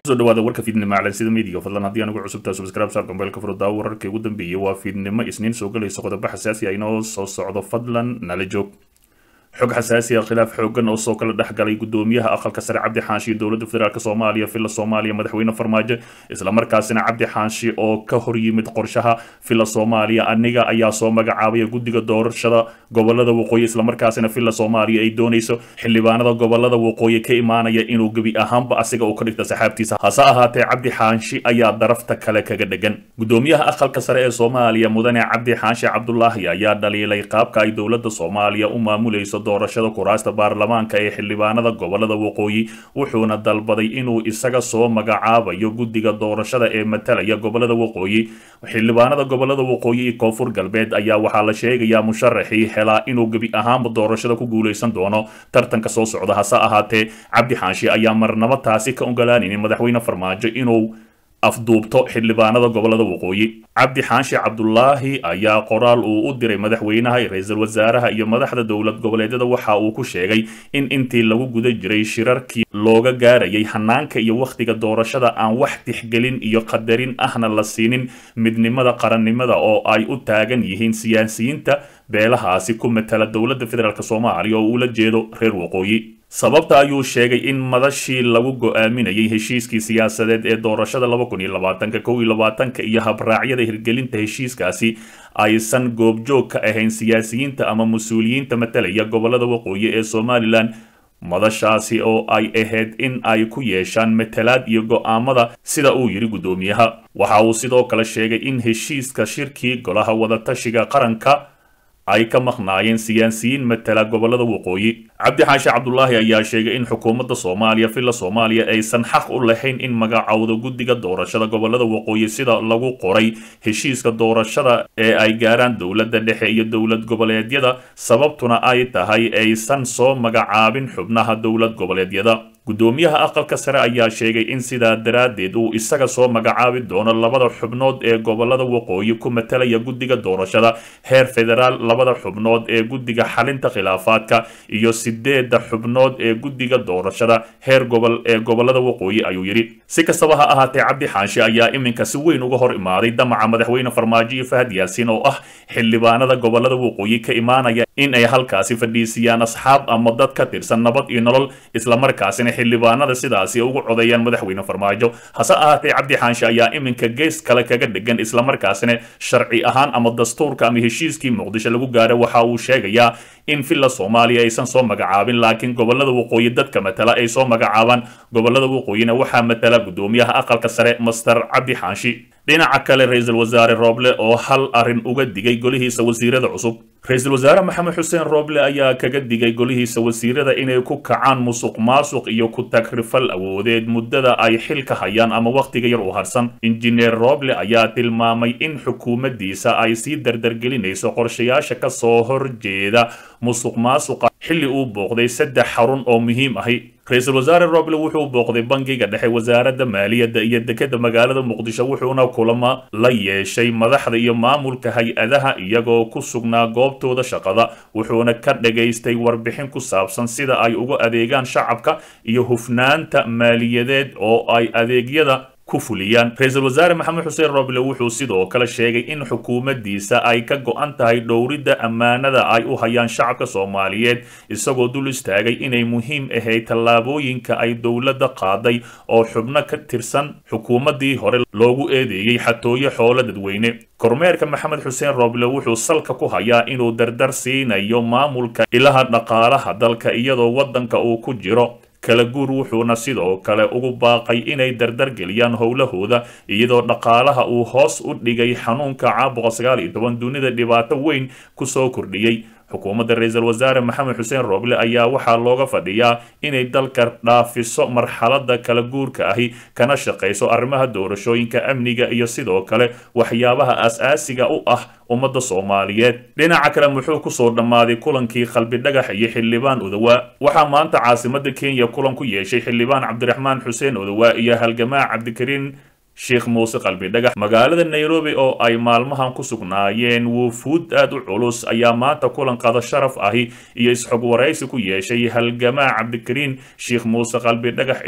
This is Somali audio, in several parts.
kusoo dhawaada warka fiidnimo calansida miidiga fadlan haddii anugu cusubtaa subscribe saar gambeelka furdaa wararkii ugu dambeeyey waa fiidnimo isniin soo galaysa qodobo xasaasi ah inoo soo socdo fadlan nala joog xog xasaasi ah khilaaf xoogan oo soo kala dhexgalay gudoomiyaha aqalka sare cabdi xaanshi dowladda federaalk soomaaliya villa soomaaliya madaxweyne farmaajo islamarkaasina cabdi xaanshi oo ka hor yimid qorshaha villa soomaaliya aniga ayaa soo magacaabaya guddiga doorashada gobolada waqooyi islamarkaasina villa soomaaliya ay doonayso xildhibaanada gobolada waqooyi ka imaanaya inuu gebi ahaanba asiga uu ka dhigta saxaabtiisa hase ahaatee cabdi xaanshi ayaa darafta kale kaga dhegan gudoomiyaha aqalka sare ee soomaaliya mudane cabdi xaanshi cabdulaahi ayaa dhaliilay qaabka ay dowladda soomaaliya u maamulayso doorashada kuraasta baarlamaanka ee xildhibaanada gobolada waqooyi wuxuuna dalbaday inuu isaga soo magacaabayo guddiga doorashada ee matalaya gobolada waqooyi xildhibaanada gobolada waqooyi iyo koonfur galbeed ayaa waxaa la sheegayaa musharaxii helaa inuu gebi ahaanba doorashada ku guuleysan doono tartanka soo socda hase ahaatee cabdi xaanshi ayaa marnabo taasi ka ogolaanaynin madaxweyne farmaajo inuu afduubto xildhibaanada gobolada waqooyi cabdi xaanshi cabdulaahi ayaa qoraal uu u diray madaxweynaha ra-iisul wasaaraha iyo madaxda dowlad goboleedyada waxa uu ku sheegay in intii lagu guda jiray shirarkii looga gaarayay hanaanka iyo wakhtiga doorashada aan wax tixgelin iyo qadarin ahna la siinin midnimada qarannimada oo ay u taagan yihiin siyaasiyiinta beelahaasi ku matala dowladda federaalk soomaaliya oo uula jeedo reer waqooyi sababta ayuu sheegay in madashii lagu go-aaminayay heshiiskii siyaasadeed ee doorashada laba kun iyo labaatanka kow iyo labaatanka iyo habraacyada hirgelinta heshiiskaasi aysan goobjoog ka ahayn siyaasiyiinta ama mas-uuliyiinta matalaya gobolada waqooyi ee somalilan madashaasi oo ay ahayd in ay ku yeeshaan matalaad iyo go-aamada sida uu yidhi guddoomiyaha waxa uu sidoo kale sheegay in heshiiska shirkii golaha wadatashiga qaranka ay ka maqnaayeen siyaasiyiin matala gobolada waqooyi cabdi xaashi cabdulaahi ayaa sheegay in xukuumadda soomaaliya villa soomaaliya aysan xaq u lahayn in magacowdo guddiga doorashada gobolada waqooyi sida lagu qoray heshiiska doorashada ee ay gaaraan dowladda dhexe iyo dowlad goboleedyada sababtuna ay tahay aysan soo magacaabin xubnaha dowlad goboleedyada guddoomiyaha aqalka sare ayaa sheegay in sidaa daraaddeed uu isaga soo magacaabi doono labada xubnood ee gobolada waqooyi ku matalaya guddiga doorashada heer federaal labada xubnood ee guddiga xalinta khilaafaadka iyo sideedda xubnood ee guddiga doorashada heer gobol ee gobolada waqooyi ayuu yidhi si kastaba ha ahaatee cabdi xaanshi ayaa iminka si weyn uga hor imaaday damaca madaxweyne farmaajo iyo fahad yaasiin oo ah xildhibaanada gobolada waqooyi ka imaanaya in ay halkaasi fadhiisiyaan asxaab ama dad ka tirsan nabad iyo nolol islamarkaasina xildhibaanada sidaasi ugu codeeyaan madaxweyne farmaajo hase ahaatee cabdi xaanshi ayaa iminka gees kale kaga dhegan islamarkaasina sharci ahaan ama dastuurka ama heshiiskii muqdisho lagu gaaro waxa uu sheegayaa in villa soomaaliya aysan soo magacaabin laakiin gobolada waqooyi dadka matala ay soo magacaabaan gobolada waqooyina waxaa matala guddoomiyaha aqalka sare master cabdi xaanshi dhinaca kale ra-iisul wasaare rooble oo hal arrin uga digay golihiisa wasiirada cusub ra-iisul wasaare maxamed xuseen rooble ayaa kaga digay golihiisa wasiirada inay ku kacaan musuq maasuq iyo ku tagrifal awoodeed muddada ay xilka hayaan ama wakhtiga yar u harsan injineer rooble ayaa tilmaamay in xukuumaddiisa ay sii dardargelinayso qorshayaasha ka soo horjeeda musuq maasuqa xilli uu booqday saddex xarun oo muhiim ahi ra-iisul wasaare roble wuxuu booqday bangiga dhexe wasaaradda maaliyadda iyo dekeda magaalada muqdisho wuxuuna kulamo la yeeshay madaxda iyo maamulka hay-adaha iyagoo ku sugnaa goobtooda shaqada wuxuuna ka dhagaystay warbixin ku saabsan sida ay uga adeegaan shacabka iyo hufnaanta maaliyadeed oo ay adeegyada ku fuliyaan ra-iisul wasaare maxamed xuseen roble wuxuu sidoo kale sheegay in xukuumaddiisa ay ka go-an tahay dhowridda ammaanada ay u hayaan shacabka soomaaliyeed isagoo dul istaagay inay muhiim ahayd tallaabooyinka ay dowladda qaaday oo xubno ka tirsan xukuumaddii hore loogu eedeeyey xatooyo xoolo dadweyne kormeerka maxamed xuseen roble wuxuu salka ku hayaa inuu dardar siinayo maamulka ilaha dhaqaalaha dalka iyadoo waddanka uu ku jiro kala guur wuxuuna sidoo kale ugu baaqay inay dardargeliyaan howlahooda iyadoo dhaqaalaha uu hoos u dhigay xanuunka caabuqa sagaal iyo toban dunida dhibaato weyn kusoo kordhiyey xukuumadda ra-iisul wasaare maxamed xuseen rooble ayaa waxaa looga fadhiyaa inay dalka dhaafiso marxaladda kala guurka ahi kana shaqayso arrimaha doorashooyinka amniga iyo sidoo kale waxyaabaha as-aasiga u ah ummadda soomaaliyeed dhinaca kale muxuu kusoo dhammaaday kulankii qalbi dhagax iyo xildhibaan odawaa waxaa maanta caasimada kenya kulan ku yeeshay xildhibaan cabdiraxmaan xuseen odawaa iyo halgamaa cabdikariin sheekh muuse qalbi dhagax magaalada nairobi oo ay maalmahan ku sugnaayeen wufuud aad u culus ayaa maanta kulan qada sharaf ahi iyo isxog waraysi ku yeeshay halgamaa cabdikariin sheekh muuse qalbi dhagax iyo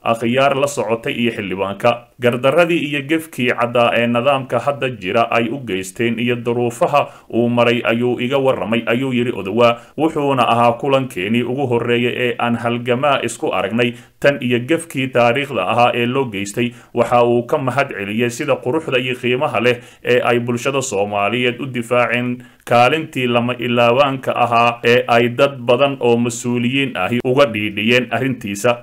akhyaar la socotay iyo xildhibaanka gardaradii iyo gefkii caddaa ee nidaamka hadda jira ay u geysteen iyo duruufaha uu maray ayuu iga warramay ayuu yidhi odowaa wuxuuna ahaa kulankeenii ugu horreeyay ee aan halgamaa isku aragnay tan iyo gefkii taariikhda ahaa ee loo geystay waxa uu ka mahad celiyey sida quruxda iyo qiimaha leh ee ay bulshada soomaaliyeed u difaaceen kaalintii lama ilaabaanka ahaa ee ay dad badan oo mas-uuliyiin ahi uga dhiidhiyeen arrintiisa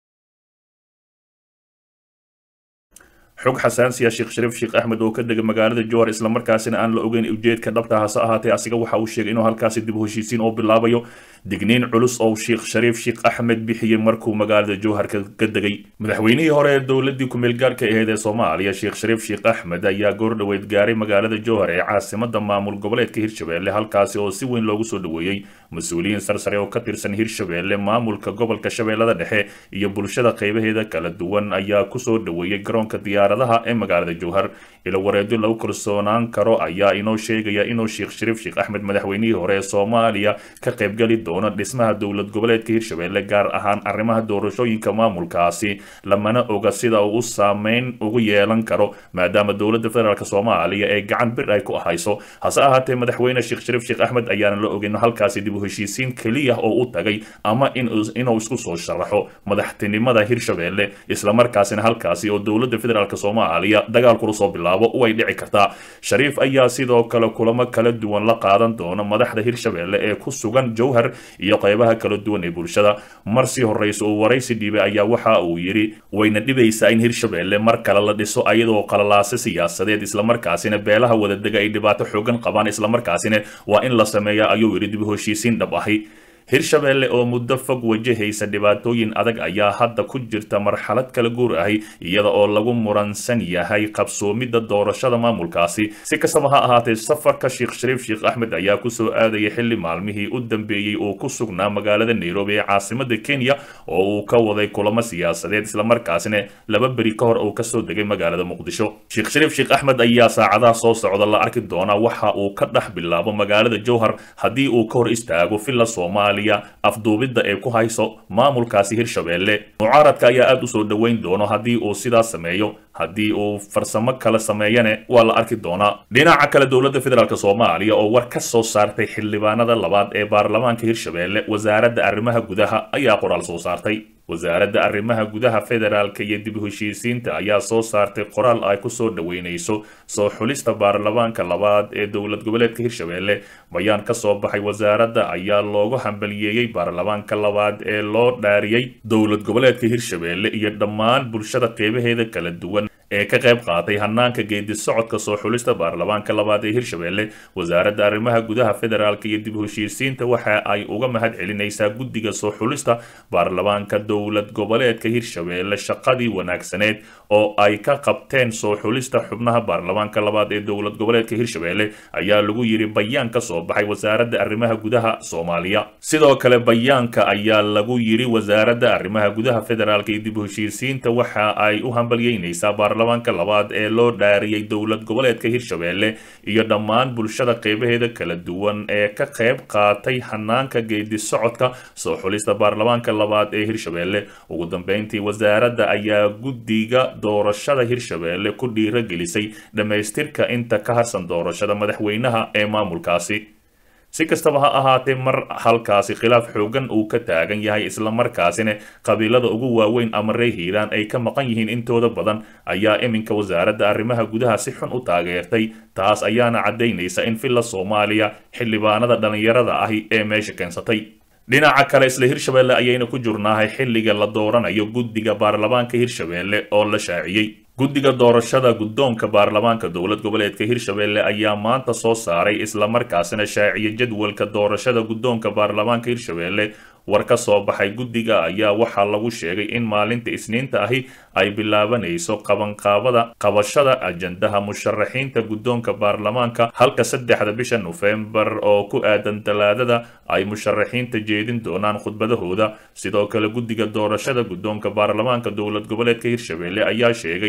xog xasaansiya sheekh shariif sheekh axmed oo ka dega magaalada jowhar islamarkaasina aan la ogeyn ujeedka dhabta hase ahaatee asiga waxa uu sheegay inuu halkaasi dib u heshiisiin oo bilaabayo digniin culus oo sheekh shariif sheekh axmed bixiyey markuu magaalada jowhar ka degay madaxweynihii hore ee dowladii kumeel gaarka ahayd ee soomaaliya sheekh shariif sheekh axmed ayaa goordhoweyd gaaray magaalada jowhar ee caasimada maamul goboleedka hirshabelle halkaasi oo si weyn loogu soo dhoweeyey mas-uuliyiin sarsare oo ka tirsan hirshabelle maamulka gobolka shabeellada dhexe iyo bulshada qaybaheeda kala duwan ayaa kusoo dhoweeyey garoonka diyaaradaha ee magaalada jowhar ilo wareedyo lagu kalsoonaan karo ayaa inoo sheegaya inuu sheekh shariif sheekh axmed madaxweynihii hore ee soomaaliya ka qaybgali doono dhismaha dowlad goboleedka hirshabelle gaar ahaan arrimaha doorashooyinka maamulkaasi lamana oga sida uu u saameyn ugu yeelan karo maadaama dowladda federaalk soomaaliya ee gacan bir ay ku ahayso hase ahaatee madaxweyne sheekh shariif sheekh axmed ayaana la ogin halkaasi dib u heshiisiin keliya oo u tagay ama inuu isku soo sharaxo madaxtinimada hirshabelle islamarkaasina halkaasi oo dowladda federaalk soomaaliya dagaalkula soo bilaabo way dhici kartaa shariif ayaa sidoo kale kulamo kala duwan la qaadan doona madaxda hirshabelle ee ku sugan jowhar iyo qaybaha kala duwan ee bulshada mar sii horreysa uu waraysi dhiibay ayaa waxa uu yidhi wayna dhibaysaa in hirshabelle mar kale la dhiso ayadoo qalalaase siyaasadeed islamarkaasina beelaha wadadega ay dhibaato xoogan qabaan islamarkaasina waa in la sameeya ayuu yidhi dib u heshiisiin dhab ahi hirshabelle oo muddo fog wajahaysa dhibaatooyin adag ayaa hadda ku jirta marxalad kala guur ahi iyada oo lagu muransan yahay qabsoomidda doorashada maamulkaasi si kastaba ha ahaatee safarka sheekh shariif sheekh axmed ayaa kusoo aadaya xilli maalmihii u dambeeyey oo ku sugnaa magaalada nairobi ee caasimada kenya oo uu ka waday kulamo siyaasadeed islamarkaasina laba beri ka hor uu kasoo degay magaalada muqdisho sheekh shariif sheekh axmed ayaa saacadaha soo socda la arki doonaa waxa uu ka dhex bilaabo magaalada jowhar haddii uu ka hor istaago villa soomaaliya afduubidda ee ku hayso maamulkaasi hirshabelle mucaaradka ayaa aada u soo dhoweyn doono haddii uu sidaas sameeyo haddii uu farsamo kale sameeyane waa la arki doonaa dhinaca kale dowladda federaalk soomaaliya oo war ka soo saartay xildhibaanada labaad ee baarlamaanka hirshabelle wasaaradda arrimaha gudaha ayaa qoraal soo saartay wasaaradda arrimaha gudaha federaalka iyo dib u heshiisiinta ayaa soo saartay qoraal ay kusoo dhoweynayso soo xulista baarlamaanka labaad ee dowlad goboleedka hirshabelle bayaan ka soo baxay wasaaradda ayaa loogu hambaliyeeyey baarlamaanka labaad ee loo dhaariyey dowlad goboleedka hirshabelle iyo dhammaan bulshada qeybaheeda kala duwan ee ka qayb qaatay hanaanka geedi socodka soo xulista baarlamaanka labaad ee hirshabelle wasaaradda arrimaha gudaha federaalka iyo dib u heshiisiinta waxa ay uga mahad celinaysaa guddiga soo xulista baarlamaanka dowlad goboleedka hirshabelle shaqadii wanaagsaneed oo ay ka qabteen soo xulista xubnaha baarlamaanka labaad ee dowlad goboleedka hirshabelle ayaa lagu yidhi bayaan ka soo baxay wasaaradda arrimaha gudaha soomaaliya sidoo kale bayaanka ayaa lagu yidhi wasaaradda arrimaha gudaha federaalka iyo dib u heshiisiinta waxa ay u hambalyeynaysaa baarlamaanka labaad ee loo dhaariyey dowlad goboleedka hirshabelle iyo dhammaan bulshada qeybaheeda kala duwan ee ka qayb qaatay hanaanka geedi socodka soo xulista baarlamaanka labaad ee hirshabelle ugu dambeyntii wasaaradda ayaa guddiga doorashada hirshabelle ku dhiiragelisay dhammaystirka inta ka harsan doorashada madaxweynaha ee maamulkaasi si kastaba ha ahaatee mar halkaasi khilaaf xoogan uu ka taagan yahay islamarkaasina qabiilada ugu waaweyn ama ree hiiraan ay ka maqan yihiin intooda badan ayaa iminka wasaaradda arrimaha gudaha si xun u taageertay taas ayaana caddaynaysa in villa soomaaliya xildhibaanada dhallinyarada ahi ee meesha keensatay dhinaca kale isla hirshabelle ayayna ku jurnaahay xilliga la dooranayo guddiga baarlamaanka hirshabelle oo la shaaciyey guddiga doorashada guddoonka baarlamaanka dowlad goboleedka hirshabelle ayaa maanta soo saaray islamarkaasina shaaciyay jadwalka doorashada guddoonka baarlamaanka hirshabelle war ka soo baxay guddiga ayaa waxaa lagu sheegay in maalinta isniinta ahi ay bilaabanayso qabanqaabada qabashada ajandaha musharaxiinta guddoonka baarlamaanka halka saddexda bisha nofembar oo ku aadan talaadada ay musharaxiinta jeedin doonaan khudbadahooda sidoo kale guddiga doorashada guddoonka baarlamaanka dowlad goboleedka hirshabelle ayaa sheegay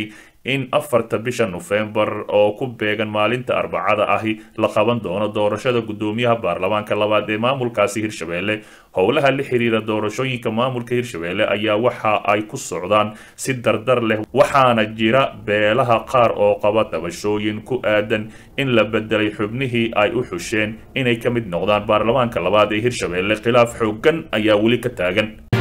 in afarta bisha nofembar oo ku beegan maalinta arbacada ahi la qaban doono doorashada guddoomiyaha baarlamaanka labaad ee maamulkaasi hirshabelle howlaha la xiriira doorashooyinka maamulka hirshabelle ayaa waxa ay ku socdaan si dardar leh waxaana jira beelaha qaar oo qaba tabashooyin ku aadan in la bedelay xubnihii ay u xusheen inay ka mid noqdaan baarlamaanka labaad ee hirshabelle khilaaf xoogan ayaa weli ka taagan